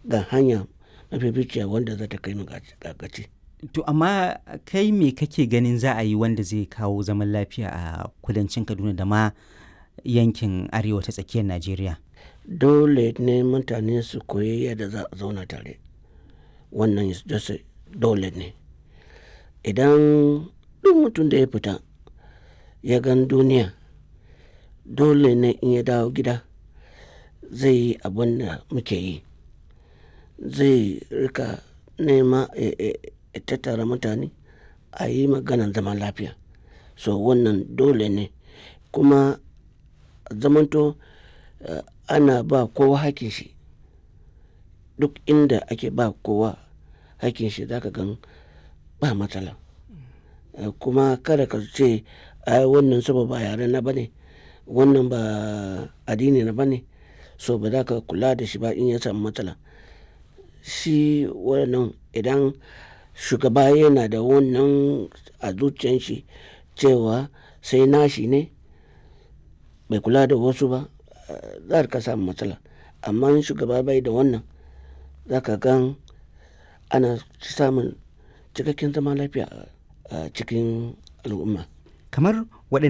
ga hanya mafificiya wanda za ta kai mu ga gaci. To amma kai me kake ganin za a yi wanda zai kawo zaman lafiya a kudancin Kaduna da ma yankin arewa ta tsakiyar Najeriya? Dole ne mutane su koyi yadda za a zauna tare. Wannan dole ne. Idan duk mutum da ya fita ya gan duniya, dole ne in ya dawo gida zai yi abin da muke yi. Zai rika nema ya tattara mutane a yi maganan zaman lafiya. So wannan dole ne kuma zamanto ana ba kowa hakkin shi. Duk inda ake ba kowa hakkin shi za ka gan ba matsala. Kuma kada ka ce ai wannan saboda ba yare na ba ne, wannan ba addini na ba ne, so ba za ka kula da shi ba in ya samu matsala. Shi wannan idan shugaba yana da wannan a zuciyan shi cewa sai nashi ne bai kula da wasu ba, za ka samu matsala. Amma in shugaba bai da wannan, za ka gan ana samun cikakken zaman lafiya a cikin al'umma. Kamar waɗanne.